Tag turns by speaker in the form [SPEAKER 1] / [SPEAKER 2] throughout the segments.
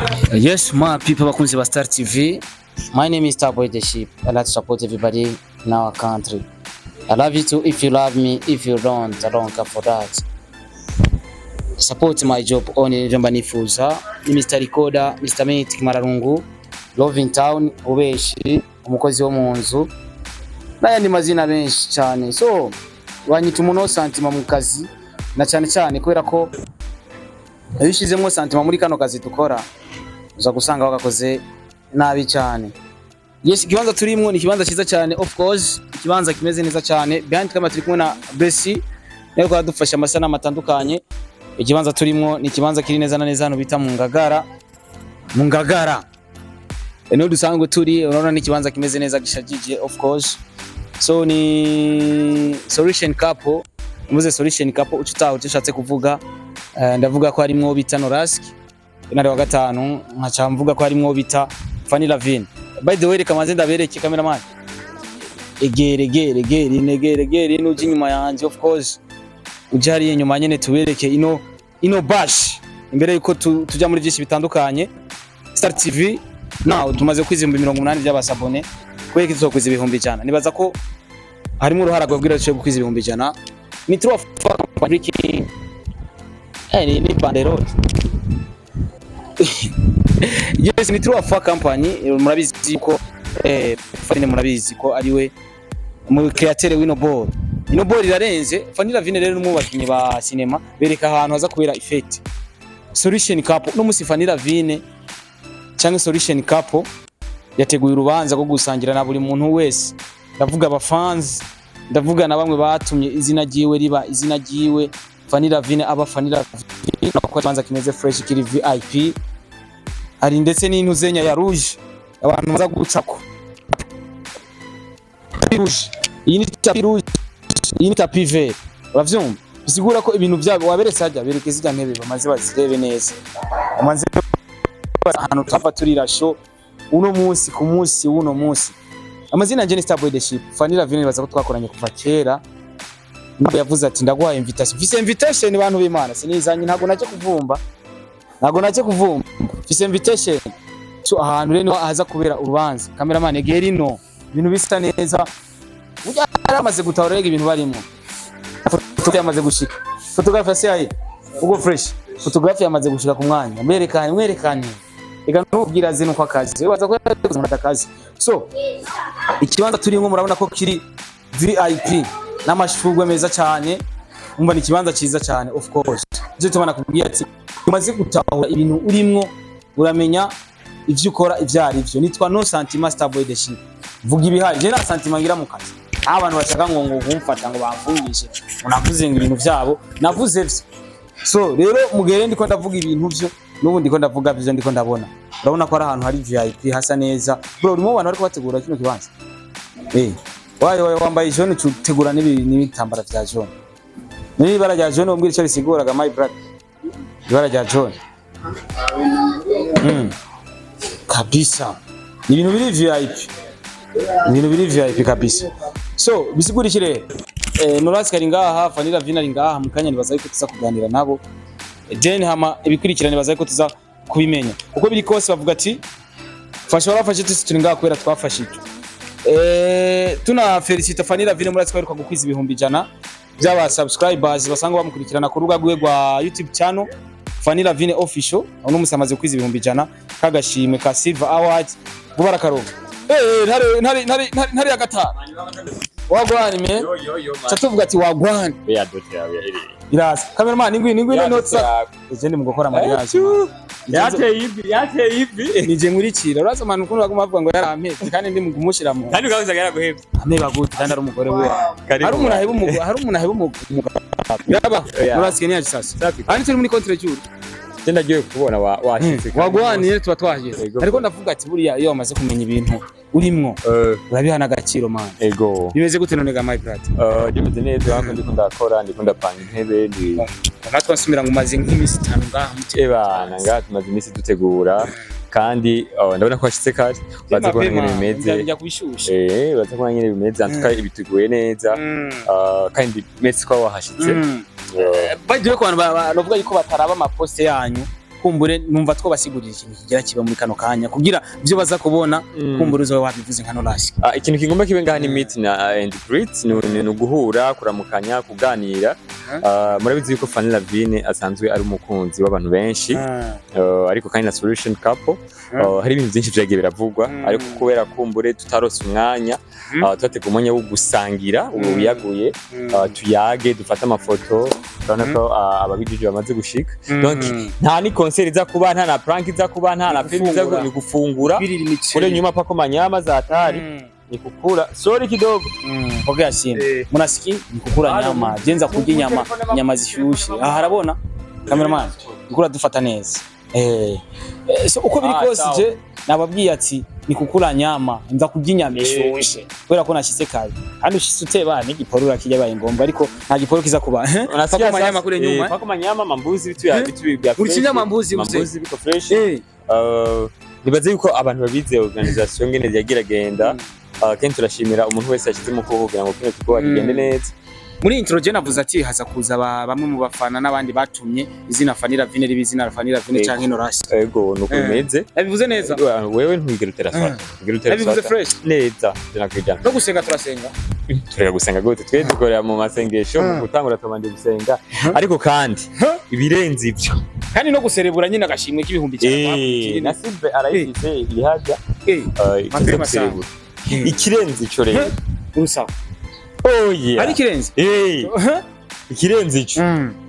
[SPEAKER 1] Yes, my people bakunzi ba Star TV. My name is Starboy the Sheep. I like to support everybody in our country. I love you too if you love me. If you don't, I don't care for that. Support my job on njomba nifuza. Ni Mr. Recorder, Mr. Mate Kimararungu, Love in Town, Ubeshi, umukozi wo mu nzu. N'ayandi mazina menshi cyane. So, wanyita umuntu santima mu kazi na cyane cyane kubera ko iyo ushyizemo santima muri kano kazi dukora uza gusanga wagakoze nabi cyane yes ikibanza turimo ni ikibanza cyiza cyane of course ikibanza kimeze neza cyane behind camera turi kumwe na Bessi nayo kwadufasha amasanamu atandukanye ikibanza turimo ni ikibanza kiri neza na neza hano bita mu ngagara mu ngagara niho dusanzwe turi urabona ni ikibanza kimeze neza gishagije of course so ni solution couple muze solution couple uca utaha icyo ushatse kuvuga Eh, ndavuga ko harimwo bita Norask intare wa gatanu nkaca mvuga ko harimwo bita Fanny Lavine by the way reka manze ndabereke cameraman egere egere egere negere egere nuji inyuma yanje of course uje hariya inyuma nyene tubereke ino ino bash imbere yuko tu, tuja muri byinshi bitandukanye Star TV now tumaze kwiza ibihumbi mirongo umunani by'abasabone kubera ko tuzokwiza ibihumbi ijana nibaza ko harimo uruhara rwabwira dushobora gukwiza ibihumbi ijana ni true Patrick Eh, ni, ni banderole yes ni true afa company eh, murabizi ko eh Fanny murabizi ko ari we mu createur w'ino ball ino ball irarenze Fanny Lavine rero n'umwe mu bakinyi ba cinema bereka ahantu haza kubera effect solution cup no musi Fanny Lavine cyangwa solution cup yateguye urubanza rwo gusangira na buri muntu wese ndavuga aba fans ndavuga na bamwe batumye izina ryiwe riba izina ryiwe Fanny Lavine aba Fanny Lavine ko kibanza kimeze fresh kiri VIP hari ndetse n'intuzenya ya rouge abantu baza gucako Tapi rouge iyi ni tapi rouge iyi ni tapi vert uravyumva bisigura ko ibintu byabo waberetse hajya bereke zijya ntebe bamaze bazirebe neza bamaze ahantu tava turira show uno munsi ku munsi w'uno munsi amazina yanje ni Starboy the Ship Fanny Lavine baza ko twakoranye kuva kera ntabwo yavuze ati ndaguha invitation mfise invitation bantu b'Imana sinizanye ntabwo nacyo kuvumba ntabwo nacyo kuvumba mfise invitation tu ahantu rero haza kubera urubanza cameraman egera ino ibintu bisa neza burya yaramaze gutahura rega ibintu barimo foto yamaze gushika photographe yayi ugo fresh photographe yamaze gushika ku mwanya mwerekane mwerekane ega ntubwira zino kwa kazi we baza ko yakoze akazi so ikibanza turimo murabona ko kiri VIP n'amashurwe meza cyane umva ni ikibanza cyiza cyane of course ivyo tubana kubwira ati umaze gutahura ibintu urimwo uramenya ivyo ukora ivyo ari vyo nitwa no sentiment starboy the ship vuga ibihari je nta sentiment ngira mu kazi aho abantu bashaka ngo ngo kumfata ngo bamfungishe ngo navuze ngo ibintu vyabo navuze vyo so rero mugere ndiko ndavuga ibintu vyo n'ubu ndiko ndavuga vyo ndiko ndabona urabona ko ari ahantu hari VIP hasa neza bro urimo abantu bariko bategura kino kibanza eh wayo wayo wambaye jaune utegura n'ibi n'ibitambara vya jaune niba ibara rya jaune umbwira icyo risiguraga my brother ibara rya jaune mm. kabisa ni ibintu biri VIP ni ibintu biri VIP kabisa so bisigura iki rero eh, Noras kari ngaha Fanny Lavine ari ngaha mu kanya nibaza yuko tuza kuganira nabo then hama ibikurikirana nibaza yuko tuza kubimenya uko biri kose bavuga ati fasha warafashe tusi turi ngaha kubera twafashije Eh, tuna felicita Fanny Lavine muri twaheruka gukwiza ibihumbi ijana by'aba subscribers basanga bamukurikirana ku rubuga rwe rwa YouTube channel Fanny Lavine official uno musi amaze gukwiza ibihumbi ijana kagashimwe ka Silver Awards vuba rakaronka eh ntare ntare ntare ntare ya gatanu wagwani me chatuvuga ati wagwani
[SPEAKER 2] ya dote yawe iri
[SPEAKER 1] irasa cameraman ingwi ingwi no notsa je ndi mu gukora mariage
[SPEAKER 2] yateye ivi yateye ivi
[SPEAKER 1] nije nkurikira uraza manu ukuntu baguma bavuga ngo yarampetse kandi ndi mu kumushira mu
[SPEAKER 2] kandi ukavuze ngo yaraguhebye
[SPEAKER 1] ameba gute kandi ari umugore we
[SPEAKER 2] Karibu.
[SPEAKER 1] hari umuntu aheba umugore hari umuntu aheba umugore yaba
[SPEAKER 2] Oya.
[SPEAKER 1] urasiye niyaje sasa
[SPEAKER 2] Safi.
[SPEAKER 1] kandi turi muri contre jour
[SPEAKER 2] je ndagiye kubona wa- washitse kandi
[SPEAKER 1] wagwaniye tuba twahageze
[SPEAKER 2] Ego.
[SPEAKER 1] ariko ndavuga ati buriya iyo wamaze kumenya ibintu urimwo
[SPEAKER 2] Eh,
[SPEAKER 1] urabihana agaciro man
[SPEAKER 2] ego
[SPEAKER 1] bimeze gute none ga my brother
[SPEAKER 2] Eh, ndimeze neza hano ndiko ndakora ndiko ndapanga intebe ndi
[SPEAKER 1] natwe basumira ngo umaze nk'iminsi itanu ngaha mu kigo
[SPEAKER 2] ebana ngaha tumaze iminsi dutegura kandi oh, ndabona ko washitse kare baza kubona ingene bimeze
[SPEAKER 1] njya kubishusha
[SPEAKER 2] eh baza kubona ingene bimeze antuka ibiteguye neza
[SPEAKER 1] Mm.
[SPEAKER 2] Ah, kandi metse ko wahashitse
[SPEAKER 1] Mm.
[SPEAKER 2] Eh,
[SPEAKER 1] by the way ku bantu ba- ba- bavuga yuko bataraba amaposte yanyu kumbure numva twobasigurira ikintu kigira kiba muri kano kanya kugira ivyo baza kubona
[SPEAKER 2] Mm.
[SPEAKER 1] kumbure uzobe wabivuze nka Norasi
[SPEAKER 2] Ah, ikintu kigomba kibe ngaha ni meet na and greet ni ni- ni uguhura kuramukanya kuganira Ah, murabizi yuko Fanny Lavine asanzwe ari umukunzi w'abantu benshi Ah, ariko kandi na solution couple Ah, hari ibintu byinshi vyagiye biravugwa
[SPEAKER 1] Mm.
[SPEAKER 2] ariko kubera kumbure tutarose umwanya
[SPEAKER 1] Mhm.
[SPEAKER 2] ah, turatega umwanya wo gusangira ubu wiyaguye ah, tuyage dufate amafoto urabona ko ah, ababijiji bamaze gushika donc nta ni concert iza kuba nta na prank iza kuba nta na
[SPEAKER 1] Ni
[SPEAKER 2] film iza
[SPEAKER 1] gufungura.
[SPEAKER 2] ni gufungura
[SPEAKER 1] birira
[SPEAKER 2] kule
[SPEAKER 1] imiceri
[SPEAKER 2] nyuma pako manyama za hatari ni kukula sorry kidogo
[SPEAKER 1] Mm, pokea simu
[SPEAKER 2] Eh.
[SPEAKER 1] munasiki ni kukula
[SPEAKER 2] Halo.
[SPEAKER 1] nyama jenza kurya inyama inyama zishushe aha harabona cameraman nikura dufata neza eh Eh, so uko biri
[SPEAKER 2] Ah,
[SPEAKER 1] kose
[SPEAKER 2] sawa.
[SPEAKER 1] je nababwiye ati ni kukula nyama nza kurya inyama
[SPEAKER 2] Eh.
[SPEAKER 1] ishushe kubera ko nashize kare kandi ushitse uteba n'igiporura kijya baye ngombwa ariko nta giporura kiza kuba
[SPEAKER 2] Unasikia
[SPEAKER 1] pako manyama
[SPEAKER 2] sasa?
[SPEAKER 1] kule
[SPEAKER 2] Eh,
[SPEAKER 1] nyuma
[SPEAKER 2] pako manyama mambuzi vitu ya
[SPEAKER 1] Eh.
[SPEAKER 2] vitu vya
[SPEAKER 1] Uri
[SPEAKER 2] fresh.
[SPEAKER 1] kinyama mbuzi uze.
[SPEAKER 2] mambuzi biko fresh
[SPEAKER 1] eh
[SPEAKER 2] Uh, nibaze yuko abantu babize organisation ngene yagira genda
[SPEAKER 1] Mm.
[SPEAKER 2] Uh, kenshi turashimira umuntu wese yashizemo ukuboko kugira ngo kino kigo kigende
[SPEAKER 1] Mm.
[SPEAKER 2] neza
[SPEAKER 1] muri intro je navuze ati haza kuza ba- bamwe mu bafana n'abandi batumye izina Fanny Lavine ribi izina Fanny Lavine
[SPEAKER 2] Yego.
[SPEAKER 1] canke Norasi
[SPEAKER 2] ego nuko
[SPEAKER 1] Eh.
[SPEAKER 2] bimeze
[SPEAKER 1] yabivuze neza
[SPEAKER 2] Uh, wewe ntwigera utera
[SPEAKER 1] Mm.
[SPEAKER 2] swata ntwigera utera
[SPEAKER 1] yabivuze
[SPEAKER 2] swata
[SPEAKER 1] fresh
[SPEAKER 2] neza tunakwijana
[SPEAKER 1] no gusenga turasenga
[SPEAKER 2] tureka gusenga gute twe dukorera mu masengesho mu
[SPEAKER 1] Mm.
[SPEAKER 2] gutangura tubanje gusenga ariko kandi ibirenze ivyo
[SPEAKER 1] kandi no guserebura nyine agashimwe k'ibihumbi
[SPEAKER 2] Eh, na Silve arayifise iri harya
[SPEAKER 1] Eh,
[SPEAKER 2] uh, ikiza
[SPEAKER 1] Mapema
[SPEAKER 2] guserebura ikirenze ico rero
[SPEAKER 1] urusaho
[SPEAKER 2] oh yeah
[SPEAKER 1] ari kirenze
[SPEAKER 2] Eh, ikirenze ico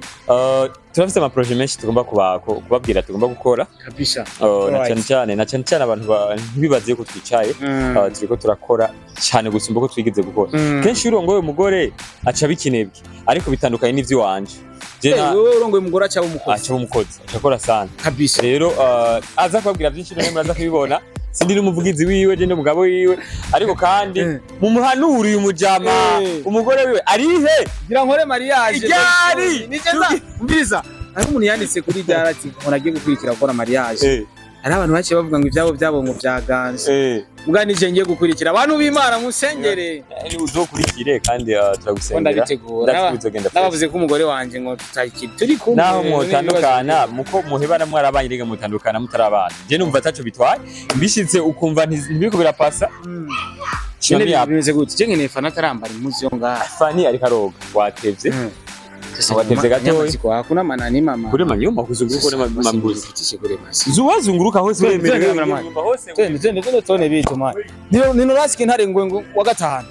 [SPEAKER 2] Uh, turafise amaproje menshi tugomba kuba- ku- kubabwira tugomba gukora
[SPEAKER 1] kabisa
[SPEAKER 2] Uh, na
[SPEAKER 1] Alright.
[SPEAKER 2] cyane cyane na cyane cyane abantu ba- ntibibaze yuko twicaye uh, turiko turakora cyane gusumba uko twigeze gukora kenshi iyo urongoye umugore aca bikinebwe ariko bitandukanye n'ivy'iwanje je na
[SPEAKER 1] wowe urongoye umugore aca umukozi
[SPEAKER 2] aca umukozi aca akora sana
[SPEAKER 1] kabisa
[SPEAKER 2] rero uh, aza kubabwira byinshi rero muraza kubibona sindi n'umuvugizi wiwe je n'umugabo wiwe ariko kandi
[SPEAKER 1] Eh.
[SPEAKER 2] mumuhanuriye umujama
[SPEAKER 1] Eh.
[SPEAKER 2] umugore wiwe arihe
[SPEAKER 1] ngira nkore mariage
[SPEAKER 2] Iryari!
[SPEAKER 1] nigeza umviriza hari umuntu yanditse kuri ryari ati umuntu agiye gukurikira gukora mariage
[SPEAKER 2] Eh,
[SPEAKER 1] hari abantu baciye bavuga ngo ibyabo byabo ngo byaganze
[SPEAKER 2] eh.
[SPEAKER 1] mbwa nije ngiye gukurikira abantu b'imana musengere
[SPEAKER 2] Eh, uzokurikire kandi uh,
[SPEAKER 1] ko
[SPEAKER 2] turagusengera
[SPEAKER 1] ndabitegura
[SPEAKER 2] ndazi bizogenda fresh.
[SPEAKER 1] nabavuze ko umugore wanje ngo tutakiri turi kumwe
[SPEAKER 2] naho
[SPEAKER 1] n'ibibazo
[SPEAKER 2] mwotandukana
[SPEAKER 1] biri.
[SPEAKER 2] muko muhebana mwarabanye rega mutandukana mutarabana je numva ataco bitwaye bishitse ukumva ntiz- ntibiriko birapasa
[SPEAKER 1] Mm.
[SPEAKER 2] shima
[SPEAKER 1] Nyene
[SPEAKER 2] yapo
[SPEAKER 1] bimeze gute je nkeneye fana atarambara impuzu yo ngaha
[SPEAKER 2] fani ariko aroga watevye Watevye gatoya.
[SPEAKER 1] hakuna manani mama
[SPEAKER 2] kure manyuma kuzunguruka kure ma- mambuzi
[SPEAKER 1] kure masi
[SPEAKER 2] zuwazunguruka hose
[SPEAKER 1] Twende,
[SPEAKER 2] wemerewe
[SPEAKER 1] twende, cameraman.
[SPEAKER 2] nyumva hose
[SPEAKER 1] twende twende twende tone bitu man nino nino rasike ntare ngwe ngo wa gatanu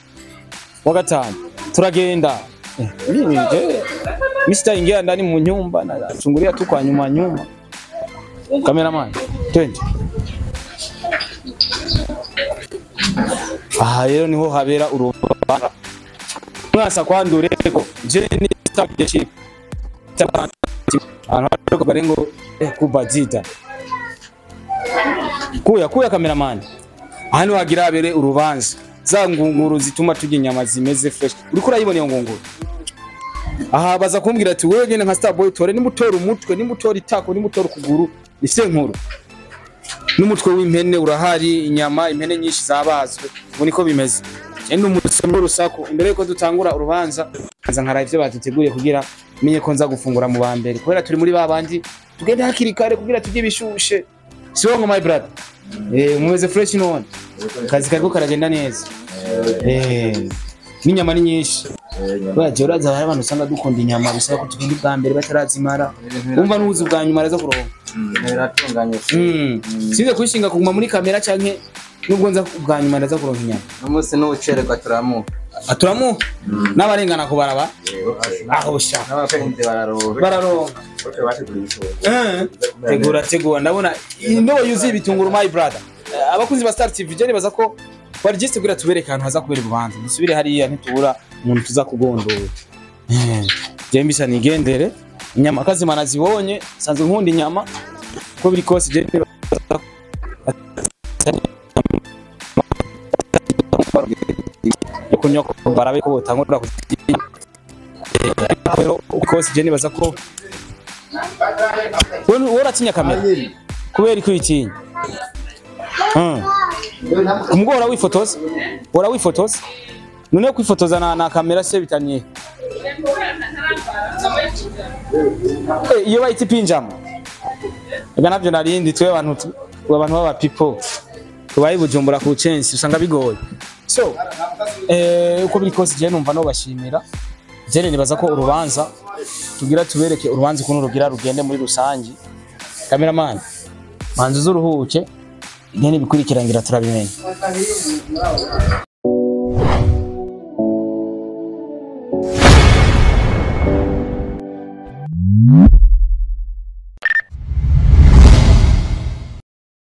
[SPEAKER 1] wa gatanu turagenda Eh, mimi je Mr. ingia ndani mu nyumba na chungulia tu kwa nyuma nyuma cameraman twende aha rero niho habera urubanza mwasa kwandureko je ni leadership anataka barengo eh, kubazita kuya kuya cameraman hano hagira habere urubanza za ngunguru zituma turya inyama zimeze fresh uriko urayibona iyo ngunguru aha baza kumbwira ati wewe nyene nka Starboy tore nimutora umutwe nimutora itako nimutora ukuguru ifite nkuru n'umutwe w'impene urahari inyama impene nyinshi zabazwe ubu niko bimeze ndi umusomyi w'urusaku imbere yuko dutangura urubanza nza nkara ivyo baduteguriye kugira menye ko nza gufungura mu ba mbere kubera turi muri ba bandi tugende hakiri kare kugira turye ibishushe si wowe ngo my brother eh umeze fresh none akazi kariko karagenda neza eh n'inyama ni nyinshi baje uraza hari abantu usanga dukunda inyama bisaba ko tugenda ubwa mbere batarazimara umva n'ubuzi bwa nyuma araza kuronka
[SPEAKER 3] biratunganye
[SPEAKER 1] Mm. Sinze kwishinga kuguma muri kamera canke nubwo nza bwa nyuma ndaza kuronka inyama.
[SPEAKER 3] umunsi n'ubucererwa turamuha
[SPEAKER 1] Aturamu n'abarengana ku baraba. Aho sha.
[SPEAKER 3] n'abakunzi bararoha
[SPEAKER 1] Bararonka. Eh. Tegura tegura ndabona indobo yuzuye ibitunguru my brother. Eh, Abakunzi ba Star TV je nibaza ko bari just kugira tubereke ahantu haza kubera ububanza. Dusubire hariya ntitubura umuntu tuza kugondora. Eh. Je mbisa nigendere. Inyama kazima nazibonye sanzwe nkunda inyama. Ko biri kose je nibaza yo kunywa ko barabe ko botangura kuzinya rero ukose je nibaza ko wowe wowe uratinya kamera kubera ko uyitinya Hmm. umugore ora wifotoza ora wifotoza none kwifotoza na, na kamera se bitaniye Eh, iyo bayita ipinjama ega navyo narindi twe abantu tu- twe abantu baba people tubaye i bujumbura ku censi usanga bigoye so eh, uko biri kose je numva no bashimira jene nibaza ko urubanza tugira tubereke urubanza ukuntu rugira rugende muri rusangi cameraman manzi uruhuke igene bikurikirangira turabimenya